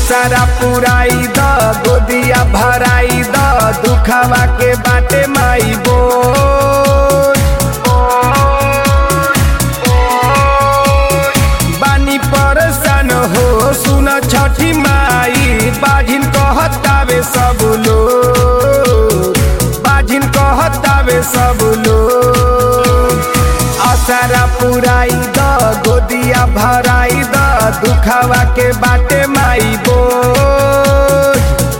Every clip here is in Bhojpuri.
आसारा पुराई द गोदिया भराई द दुखवा के बाटे माई बोल बानी परसन हो सुन छठी माई बाझिन कहतावे सब लोग बाझिन कहतावे सब लोग आसारा पुराई द गोदिया भराई द दुखवा के बाटे माई बोल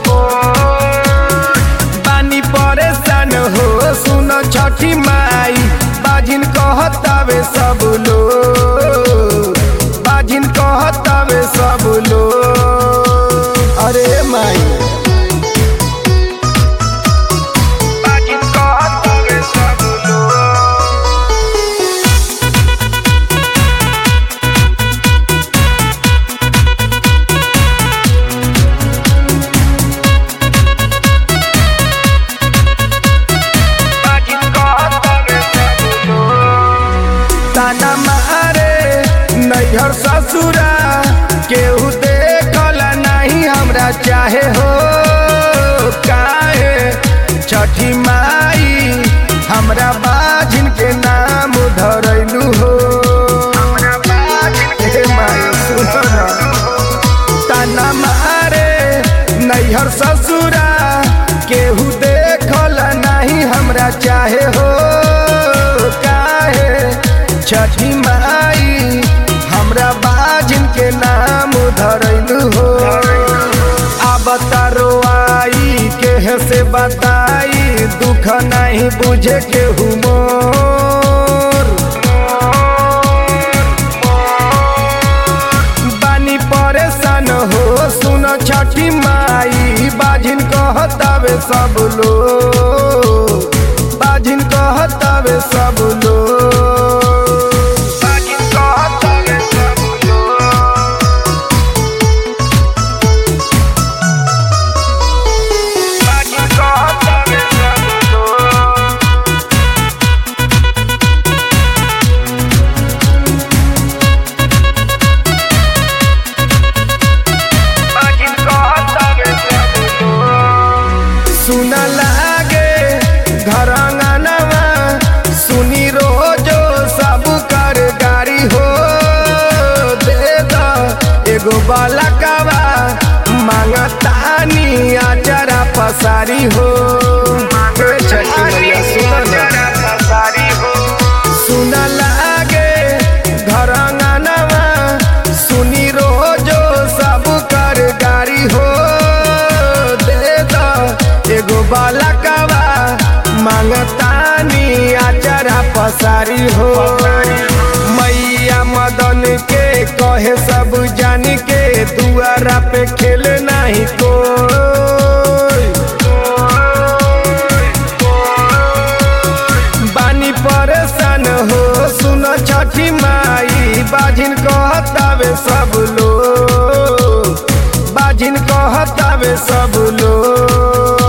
बानी परेशान हो सुन छठी माई बाझिन कहतावे सब लोग बाझिन कहतावे सब लोग अरे माई बाझिन कहतावे सब लोग ताना मारे नैहर ससुरा केहू देखल नहीं हमरा चाहे हो काहे छठी माई हमरा बाझिन के नाम धरैलू हो हे माई सुनो ना। ताना मारे नैहर ससुरा केहू देखल नहीं हमरा चाहे हो काहे छठी माई हमरा बाजिन के नाम धरैलू हो अब तारो आई के से बताई दुख नहीं बुझे के मोर बानी परेशान हो सुन छठी माई बाझिन कहतावे सब लोग बाझिन कहतावे सब लोग बाझिन कहतावे सब लोग बाझिन कहतावे सब लोग सुन लागे घर अंगनवा सुनी रोजो सब कर गाड़ी हो दे द एगो बालकवा मांगतानी आचरा पसारी हो हे छठी मैया सुन ना। सुन लागे घर अंगनवा सुनी रोजो सब कर गाड़ी हो दे द एगो बालकवा मांगतानी आचरा पसारी हो मैया मदन के कहे सब जान के दुआरा पे खेल नहीं कोई बानी परेशान हो सुन छठी माई बाझिन कहतावे सब लोग बाझिन कहतावे सब लोग